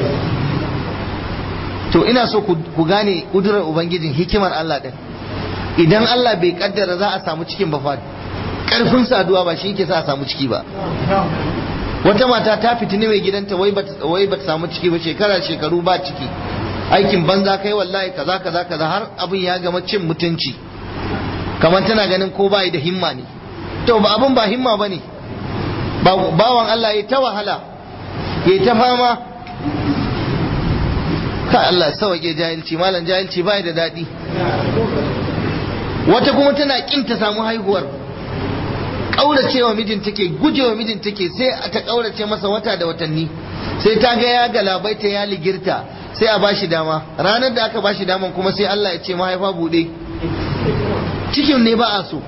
to ina so ku gane kudurar ubangijin hikimar Allah din idan Allah bai kaddara za a samu cikin ba fa karfin saduwa ba shi yake sa a samu ciki ba wata mata ta fitini mai gidanta wai ba ta samu ciki ba shekara shekaru ba ciki aikin banza kai wallahi kaza kaza kaza har abin ya gama cin mutunci kamar tana ganin ko bai da himma ne to ba abin ba himma ba ne bawan Allah ya ta wahala ya ta fama ka Allah sauke jahilci malam jahilci bai da daɗi wata kuma tana kin ta samu haihuwar ƙauracewa mijin take gujewa mijin take sai ta ƙaurace masa wata da watanni sai ta ga ya galabaita ya ligirta sai a bashi dama ranar da aka bashi daman kuma sai Allah ya ce mahaifa buɗe cikin ne ba a so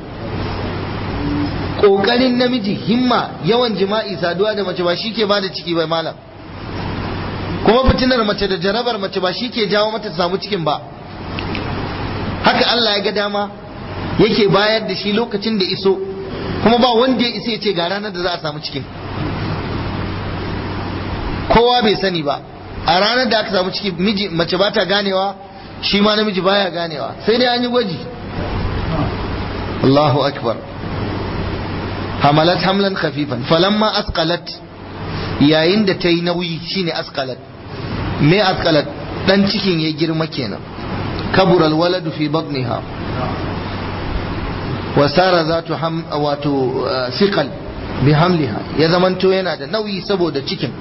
ƙoƙarin namiji himma yawan jima'i saduwa da mace ba shi ke bada ciki bai malam kuma fitinar mace da jarabar mace ba shi ke jawo mata samu cikin ba haka Allah ya ga dama yake bayar da shi lokacin da iso kuma ba wanda ya isa ya ce ga ranar da za a samu cikin kowa bai sani ba a ranar da aka samu ciki miji mace ba ta ganewa shi ma namiji baya ganewa sai dai an yi gwaji Allahu akbar hamalat hamlan khafifan falamma asqalat yayin da ta yi nauyi shine asqalat me asqalat dan cikin ya girma kenan kabura alwaladu fi batniha wa sara zatu ham wato siqal bi hamliha ya zamanto yana da nauyi saboda cikin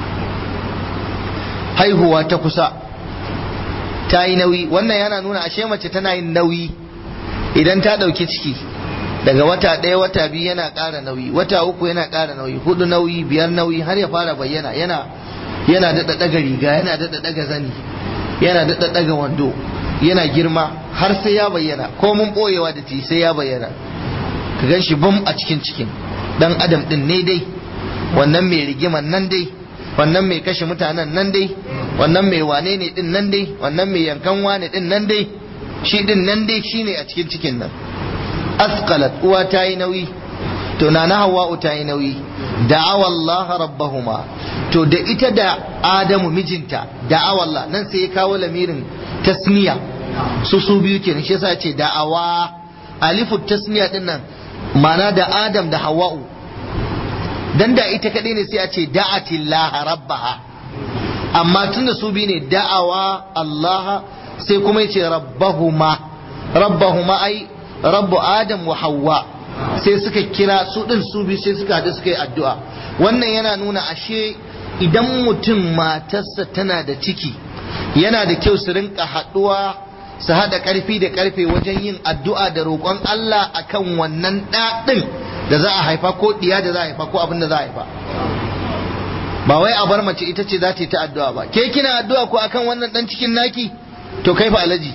haihuwa ta kusa ta yi nauyi wannan yana nuna ashe mace tana yin nauyi idan ta ɗauki ciki daga wata ɗaya wata biyu yana ƙara nauyi wata uku yana ƙara nauyi hudu nauyi biyar nauyi har ya fara bayyana yana yana daɗa ɗaga riga yana daɗa ɗaga zani yana daɗa ɗaga wando yana girma har sai ya bayyana ko mun ɓoyewa da ti sai ya bayyana ka gan shi bam a cikin cikin dan adam ɗin ne dai wannan mai rigiman nan dai wannan mai kashe mutanen nan dai wannan mai wane ne ɗin nan dai wannan mai yankan wane ɗin nan dai shi ɗin nan dai shine a cikin cikin nan asqalat uwa ta yi nauyi to na hawa'u ta yi nauyi da'awa Allah rabbahuma to da ita da Adamu mijinta da'awa Allah nan sai ya kawo lamirin tasniya su su biyu kenan shi yasa ce da'awa alifu tasniya din nan ma'ana da Adam da Hawwa'u dan da ita kadai ne sai a ce da'atillah rabbaha amma tunda su biyu ne da'awa Allah sai kuma yace rabbahuma rabbahuma ai rabbu adam wa Hawwa sai suka kira su din su biyu sai suka haɗu suka yi addu'a wannan yana nuna ashe idan mutum matarsa tana da ciki yana da kyau su rinka haɗuwa su haɗa ƙarfi da ƙarfe wajen yin addu'a da roƙon Allah akan wannan ɗaɗin da za a haifa ko ɗiya da za a haifa ko abin da za a haifa ba wai a bar mace ita ce za ta yi ta addu'a ba ke kina addu'a ko akan wannan ɗan cikin naki to kai fa alaji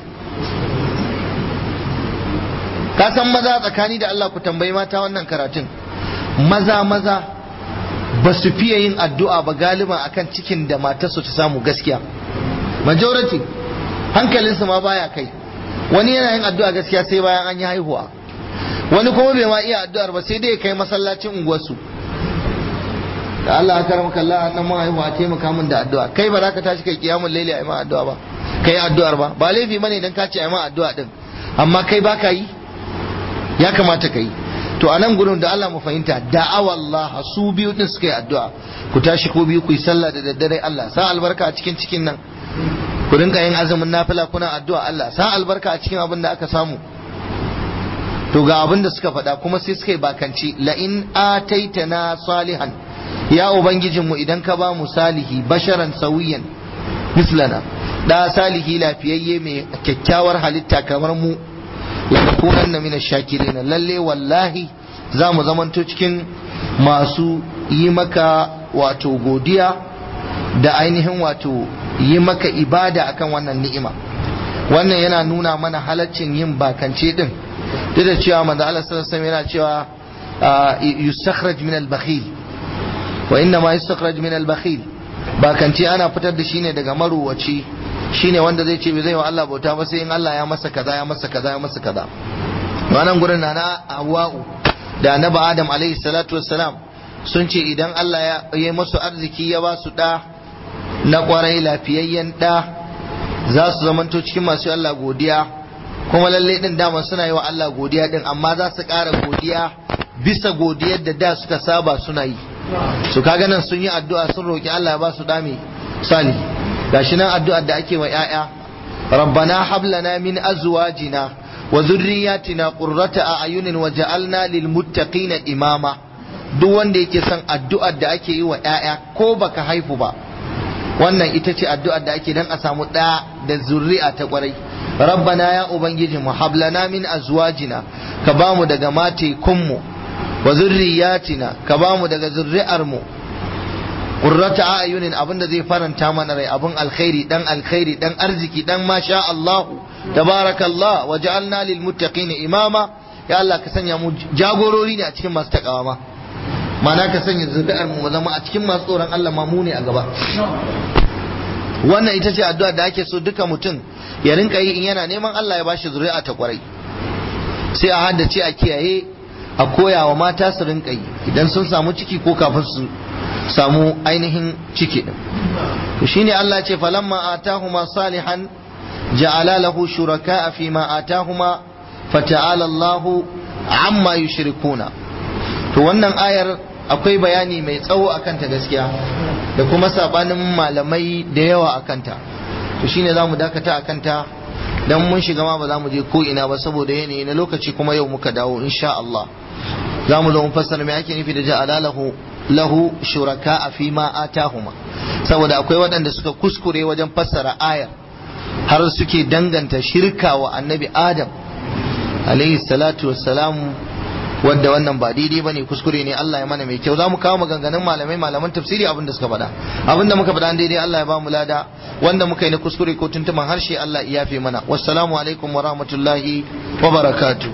ka san maza tsakani da Allah ku tambayi mata wannan karatun maza maza ba su fiye yin addu'a ba galiban akan cikin da matarsu ta samu gaskiya majority hankalinsu ma baya kai wani yana yin addu'a gaskiya sai bayan an yi haihuwa wani kuma bai ma iya addu'ar ba sai dai ya kai masallacin unguwarsu da Allah ya karama kalla nan mun haihuwa taimaka min da addu'a kai ba za ka tashi kai kiyamul laili a yi ma addu'a ba kai addu'ar ba ba laifi bane dan ka ce a yi ma addu'a din amma kai ba ka yi ya kamata ka yi to a nan gurin da Allah mu fahimta da'awa Allah su biyu din suka yi addu'a ku tashi ko biyu ku yi sallah da daddare Allah sa albarka a cikin cikin nan ku rinka yin azumin nafila kuna addu'a Allah sa albarka a cikin abin da aka samu to ga abin da suka faɗa kuma sai suka yi bakanci la in ataitana salihan ya ubangijin mu idan ka ba mu salihi basharan sawiyan mislana da salihi lafiyayye mai kyakkyawar halitta kamar mu lanakunanna min ash-shakirin lalle wallahi za mu zamanto cikin masu yi maka wato godiya da ainihin wato yi maka ibada akan wannan ni'ima wannan yana nuna mana halaccin yin bakance din duk da cewa manzo Allah sallallahu alaihi yana cewa yustakhraj min al-bakhil wa inna ma yustakhraj min al-bakhil bakance ana fitar da shi ne daga maruwaci shine wanda zai ce bai zai wa Allah bauta ba sai in Allah ya masa kaza ya masa kaza ya masa kaza wannan gurin na na Hawwa'u da Annabi Adam alaihi salatu wassalam sun ce idan Allah ya yi masu arziki ya ba su ɗa na ƙwarai lafiyayyen ɗa za su zamanto cikin masu Allah godiya kuma lalle ɗin dama suna yi wa Allah godiya ɗin amma za su ƙara godiya bisa godiyar da da suka saba suna yi su kaga nan sun yi addu'a sun roƙi Allah ya ba su ɗa mai sali gashi nan addu'ar da ake wa 'ya'ya rabbana hab lana min azwajina wa zurriyatina qurrata a'yunin waj'alna lil muttaqina imama duk wanda yake son addu'ar da ake yi wa 'ya'ya ko baka haifu ba wannan ita ce addu'ar da ake dan a samu ɗa da zurri'a ta kwarai rabbana ya ubangiji mu hablana min azwajina ka bamu daga mate kunmu wa zurriyatina ka bamu daga zurri'ar mu qurrata ayunin abinda zai faranta mana rai abin alkhairi dan alkhairi dan arziki dan masha Allah tabarakallah wa ja'alna lil muttaqina imama ya Allah ka sanya mu jagorori ne a cikin masu takawa ma mana ka sanya zuri'ar mu zama a cikin masu tsoron Allah ma mu ne a gaba wannan ita ce addu'a da ake so duka mutum ya rinka yi in yana neman Allah ya bashi zuri'a ta kwarai sai a haddace a kiyaye a koya wa mata su rinka yi idan sun samu ciki ko kafin su samu ainihin ciki din to shine Allah ce falamma atahuma salihan ja'ala lahu shuraka fi ma atahuma fata'ala Allahu amma yushrikuna to wannan ayar akwai bayani mai tsawo a kanta gaskiya da kuma sabanin malamai da yawa a kanta to shine za mu dakata a kanta don mun shiga ma ba za mu je ko ina ba saboda yanayi na lokaci kuma yau muka dawo insha Allah za mu zo mu fassara me ake nufi da ja'ala lahu lahu shuraka a fi ma atahuma saboda akwai waɗanda suka kuskure wajen fassara ayar har suke danganta shirka wa annabi adam alaihi salatu wassalamu wadda wannan ba daidai bane kuskure ne Allah ya mana mai kyau zamu kawo maganganun malamai malaman tafsiri abin da suka faɗa abin da muka faɗa daidai Allah ya ba mu lada wanda muka yi na kuskure ko tuntuman harshe Allah ya yafe mana wassalamu alaikum wa rahmatullahi wa barakatuh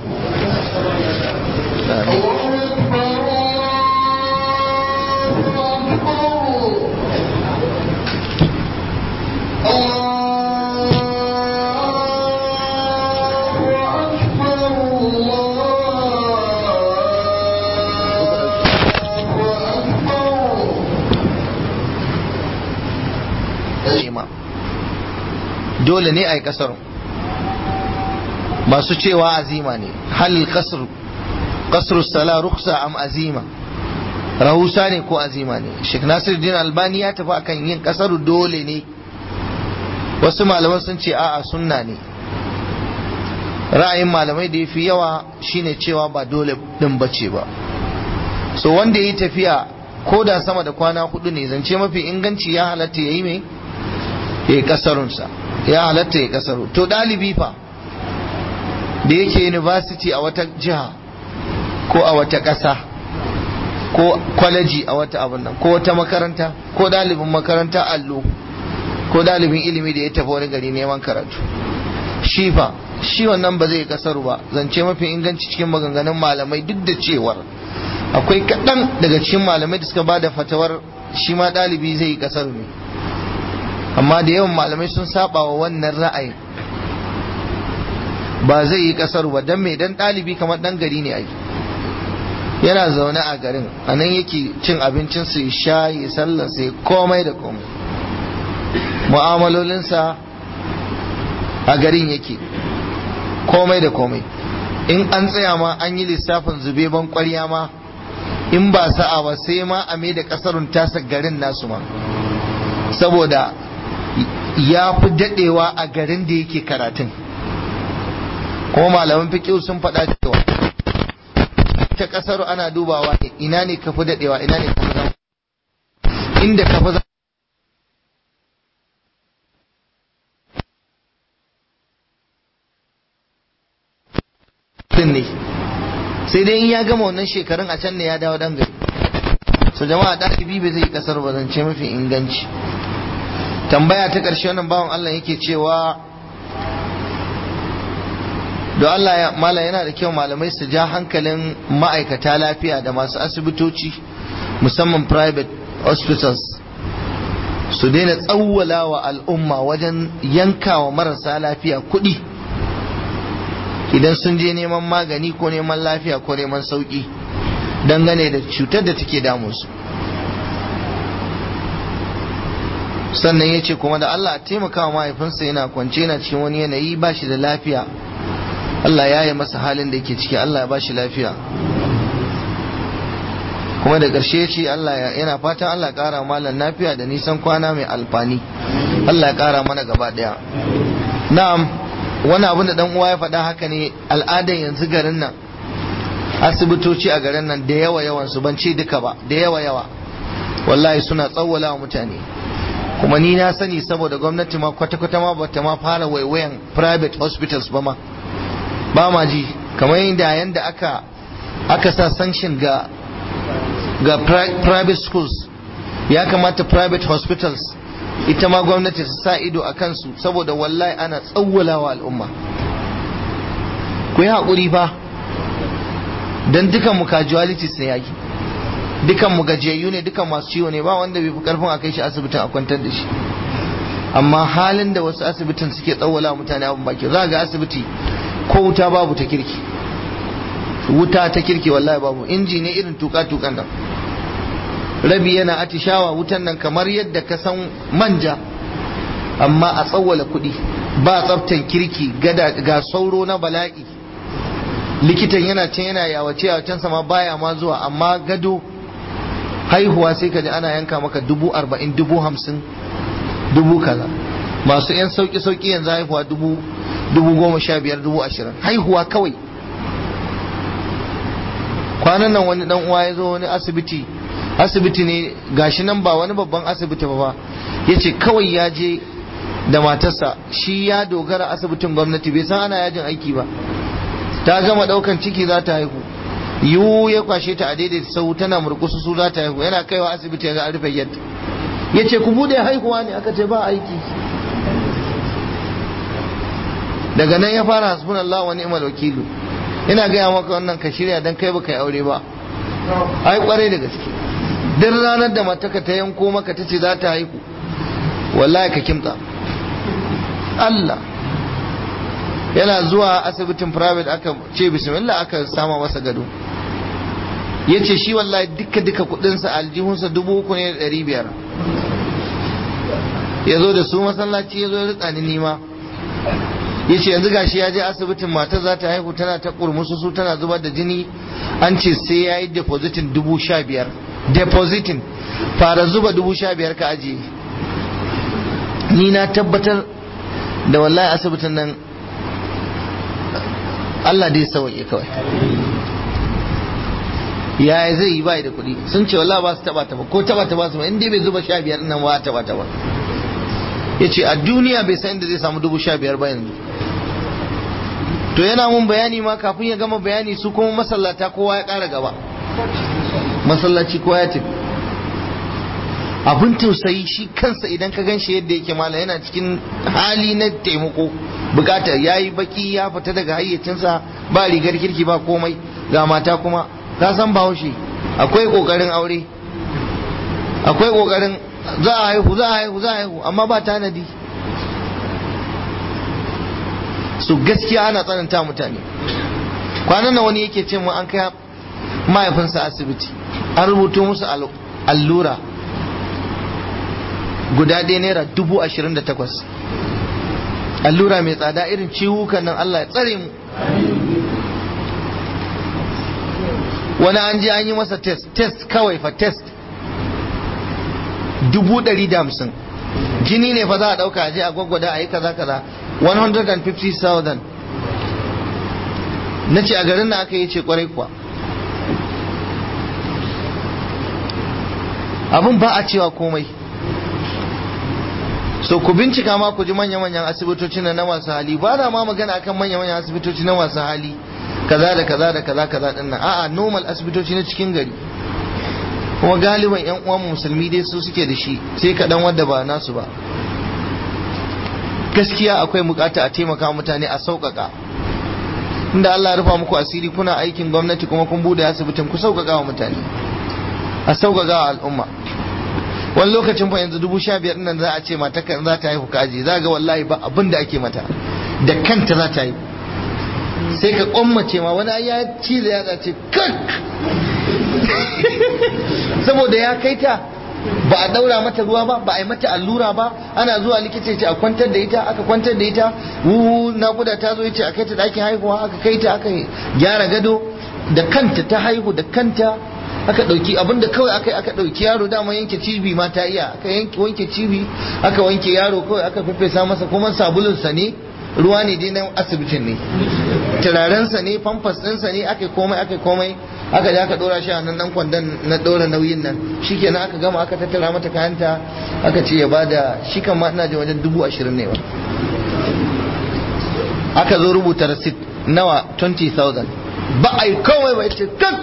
dole ne a yi kasar masu cewa azima ne halil kasar kasar sala ruksa am azima rahusa ne ko azima ne Sheikh Nasiruddin Albani ya tafi akan yin kasar dole ne wasu malaman sun ce a'a sunna ne ra'ayin malamai da ya fi yawa shine cewa ba dole din bace ba so wanda yi tafiya ko da sama da kwana hudu ne zance mafi inganci ya halatta ya yi mai ya yi kasarunsa ya halatta ya kasaru to ɗalibi fa da yake university a wata jiha ko a wata ƙasa ko kwaleji a wata abin nan ko wata makaranta ko ɗalibin makaranta allo ko ɗalibin ilimi da ya tafi wani gari neman karatu shi fa shi wannan ba zai kasaru ba zance mafi inganci cikin maganganun malamai duk da cewar akwai kaɗan daga cikin malamai da suka ba da fatawar shi ma ɗalibi zai yi kasaru ne amma da yawan malamai sun saba wa wannan ra'ayin ba zai yi kasar ba dan mai dan ɗalibi kamar dan gari ne ai yana zaune a garin a nan yake cin abincin su ya sha ya sallar sai komai da komai mu'amalolinsa a garin yake komai da komai in an tsaya ma an yi lissafin zube ban kwarya ma in ba sa'a ba sai ma a mai da kasarun tasa garin nasu ma saboda ya fi dadewa a garin da yake karatun kuma malaman fiƙi sun faɗa cewa ta ƙasar ana dubawa ne ina ne ka fi dadewa ina ne ka fi zama inda ka fi zama ne sai dai in ya gama wannan shekarun a can ne ya dawo dan gari so jama'a ɗalibi bai zai kasar ba zance mafi inganci tambaya ta ƙarshe wannan bawan Allah yake cewa da Allah ya mala yana da kyau malamai su ja hankalin ma'aikata lafiya da masu asibitoci musamman private hospitals su daina tsawwala wa al'umma wajen yankawa marasa lafiya kuɗi idan sun je neman magani ko neman lafiya ko neman sauƙi dangane da cutar da take damunsu sannan ya ce kuma da Allah a taimaka wa mahaifinsa yana kwance yana cikin wani yanayi ba shi da lafiya Allah ya yi masa halin da yake ciki Allah ya ba shi lafiya kuma da ƙarshe ce Allah yana fatan Allah ƙara malam lafiya da nisan kwana mai alfani Allah ya ƙara mana gaba ɗaya na'am wani abin da dan uwa ya faɗa haka ne al'adar yanzu garin nan asibitoci a garin nan da yawa yawan su ban ce duka ba da yawa yawa wallahi suna tsawwala wa mutane kuma ni na sani saboda gwamnati ma kwata-kwata ma bata ma fara waiwayan private hospitals ba ma ba ma ji kamar yadda yanda aka aka sa sanction ga ga private schools ya kamata private hospitals ita ma gwamnati ta sa ido a kansu saboda wallahi ana tsawwalawa al'umma ku yi haƙuri fa don dukan mu casualties ne yaki dukan mu gajiyayyu ne dukan masu ciwo ne ba wanda bai fi karfin a kai shi asibitin a kwantar da shi amma halin da wasu asibitin suke tsawwala mutane abin baki za ga asibiti ko wuta babu ta kirki wuta ta kirki wallahi babu inji ne irin tuka tukan nan rabi yana atishawa wutan nan kamar yadda ka san manja amma a tsawwala kuɗi ba tsaftan kirki gada ga sauro na bala'i likitan yana can yana yawace a can sama baya ma zuwa amma gado haihuwa sai ka ji ana yanka maka dubu arba'in dubu hamsin dubu kaza masu yan sauki sauki yanzu haihuwa dubu dubu goma sha biyar dubu ashirin haihuwa kawai kwanan nan wani dan uwa ya zo wani asibiti asibiti ne gashi nan ba wani babban asibiti ba ya ce kawai ya je da matarsa shi ya dogara asibitin gwamnati bai san ana yajin aiki ba ta gama daukan ciki za ta haihu yiwu ya kwashe ta a daidaita sau tana murkusu su za ta haihu yana kaiwa asibiti ya ga an rufe yadda ya ce ku bude haihuwa ne aka ce ba aiki daga nan ya fara hasbun Allah wa ni'mal wakilu ina gaya maka wannan ka shirya dan kai baka yi aure ba ai kwarai da gaske duk ranar da mataka ta yanko maka ta ce za ta haihu wallahi ka kimta Allah yana zuwa asibitin private aka ce bismillah aka sama masa gado ya ce shi wallahi duka duka kudinsa aljihunsa dubu uku ne da ɗari biyar ya zo da su masallaci ya zo ya rika ni nima ya ce yanzu gashi ya je asibitin mata za ta haihu tana ta kurmusu su tana zubar da jini an ce sai ya yi depositin dubu sha biyar depositin fara zuba dubu sha biyar ka ajiye ni na tabbatar da wallahi asibitin nan Allah dai sauke kawai ya zai yi bai da kuɗi sun ce wallahi ba su taba ta ba ko taba ta ba su ba in dai bai zuba sha biyar nan ba taba ta ba ya ce a duniya bai san inda zai samu dubu sha biyar ba yanzu to yana mun bayani ma kafin ya gama bayani su kuma masallata kowa ya ƙara gaba masallaci kowa ya tafi abin tausayi shi kansa idan ka gan shi yadda yake mala yana cikin hali na taimako bukata ya yi baki ya fita daga hayyacinsa ba rigar kirki ba komai ga mata kuma ka san bahaushe akwai kokarin aure akwai kokarin za a haihu za a haihu za a haihu amma ba tanadi su gaskiya ana tsananta mutane kwanan nan wani yake ce mu an kai mahaifinsa asibiti an rubuto musu allura guda ɗaya naira dubu ashirin da takwas allura mai tsada irin ciwukan nan Allah ya tsare mu wani an je an yi masa test test kawai fa test dubu ɗari da hamsin jini ne fa za a ɗauka a je a gwaggwada a yi kaza kaza 150,000 na ce a garin na aka yi ce kwarai kuwa abin ba a cewa komai so ku bincika ma ku ji manya-manyan asibitoci na masu hali ba na ma magana akan manya-manyan asibitoci na masu hali kaza da kaza da kaza kaza din nan a'a normal asibitoci na cikin gari kuma galiban yan uwan musulmi dai su suke da shi sai kaɗan wadda ba nasu ba gaskiya akwai bukata a taimaka mutane a sauƙaƙa inda Allah ya rufa muku asiri kuna aikin gwamnati kuma kun bude asibitin ku sauƙaƙa wa mutane a sauƙaƙa wa al'umma wani lokacin fa yanzu dubu sha biyar nan za a ce mata kan za ta haihu kaji za ga wallahi ba abin da ake mata da kanta za ta haihu sai ka kwammace ma wani ya ci da ya ce kak saboda ya kai ta ba a daura mata ruwa ba ba a yi mata allura ba ana zuwa likita ce a kwantar da ita aka kwantar da ita wuhu nakuda ta zo yace a kai ta ɗakin haihuwa aka kai ta aka gyara gado da kanta ta haihu da kanta aka ɗauki abinda kawai aka aka ɗauki yaro dama yanke cibi ma ta iya aka yanke wanke cibi aka wanke yaro kawai aka feffesa masa kuma sabulunsa ne ruwa ne dai na asibitin ne turarensa ne famfas ɗinsa ne aka komai aka komai aka da aka ɗora shi a nan nan kwandon na ɗora nauyin nan shikenan aka gama aka tattara mata kayanta aka ce ya bada shi kan ma ina ji wajen dubu ashirin ne ba aka zo rubuta rasit nawa 20,000 ba a yi kawai ba ce kak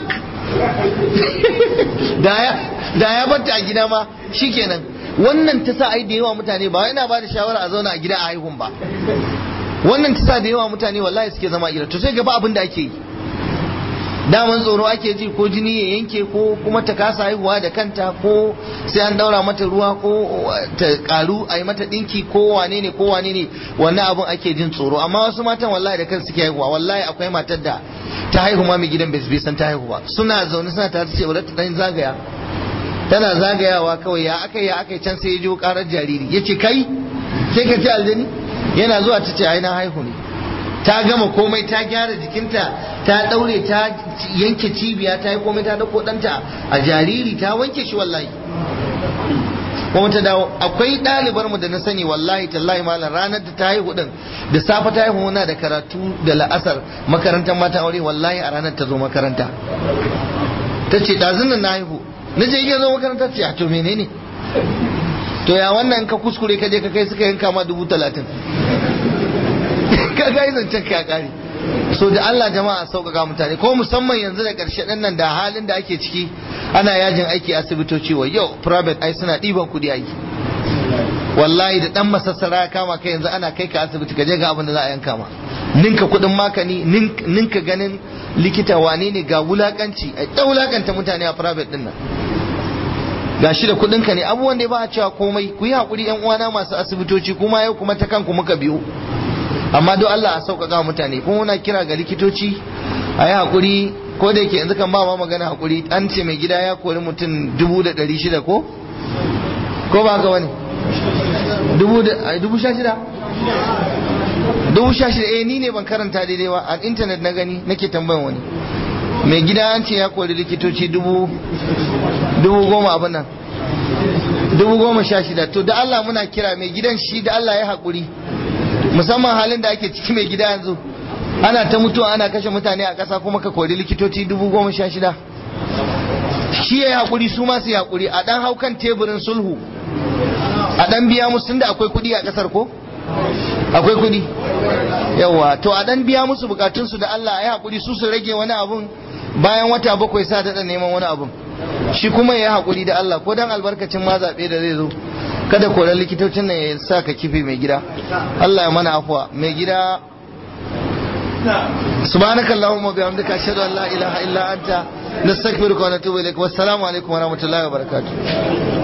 da ya batta a gida ma shikenan wannan ta sa ai da yawa mutane ba ina ba da shawara a zauna a gida a haihun ba wannan ta sa da yawa mutane wallahi suke zama a gida to sai gaba abin da ake yi daman tsoro ake ji ko jini ya yanke ko kuma ta kasa haihuwa da kanta ko sai an daura mata ruwa ko ta karu a yi mata dinki ko wane ne ko wane ne wannan abin ake jin tsoro amma wasu matan wallahi da kansu suke haihuwa wallahi akwai matar da ta haihu ma mai gidan bai san ta haihu ba suna zaune suna tare ce wadda ta dan zagaya tana zagayawa kawai ya aka ya aka can sai ya jo karar jariri yace kai sai ka ci aljani yana zuwa ta ce ai na haihu ne ta gama komai ta gyara jikinta ta daure ta yanke cibiya ta yi komai ta dauko danta a jariri ta wanke shi wallahi kuma ta dawo akwai ɗalibar mu da na sani wallahi tallahi malam ranar da ta haihu din da safe ta haihu muna da karatu da la'asar makarantar mata aure wallahi a ranar ta zo makaranta ta ce ɗazun nan na haihu na je iya zo makaranta ce a to menene to ya wannan ka kuskure ka je ka kai suka yanka ma dubu talatin ka ga zancen ka kare so da Allah jama'a sauƙaƙa mutane ko musamman yanzu da ƙarshe ɗin nan da halin da ake ciki ana yajin aiki asibitoci wa yau private ai suna ɗiban kuɗi aiki wallahi da ɗan masassara ya kama kai yanzu ana kai ka asibiti ka je ga abin da za a yanka ma ninka kuɗin makani ninka ganin likita wane ne ga wulakanci a ɗan wulakanta mutane a private ɗin nan ga shi da kuɗin ka ne abubuwan da ba a cewa komai ku yi haƙuri yan uwana masu asibitoci kuma yau kuma ta kanku muka biyo amma don Allah a sauƙaƙa mutane kuma muna kira ga likitoci a yi haƙuri ko da yake yanzu kan ba ma magana haƙuri an ce mai gida ya kori mutum dubu da ɗari shida ko ko ba haka wani dubu sha shida dubu sha shida eh ni ne ban karanta daidai ba a intanet na gani nake tambayan wani mai gida an ce ya kori likitoci dubu dubu goma abin nan dubu goma sha shida to da Allah muna kira mai gidan shi da Allah ya haƙuri musamman halin da ake ciki mai gida yanzu ana ta mutuwa ana kashe mutane a ƙasa kuma ka kori likitoci dubu goma sha shida shi ya yi haƙuri su masu yi haƙuri a ɗan haukan teburin sulhu a ɗan biya musu tunda akwai kuɗi a ƙasar ko akwai kuɗi yawa to a ɗan biya musu bukatunsu da Allah ya haƙuri su su rage wani abun bayan wata bakwai sa daɗa neman wani abun shi kuma ya haƙuri da Allah ko dan albarkacin ma zaɓe da zai zo kada koran likitocin nan ya sa ka kife mai gida Allah ya mana afuwa mai gida سبحانك اللهم وبحمدك اشهد ان لا اله الا انت نستغفرك ونتوب اليك والسلام عليكم ورحمه الله وبركاته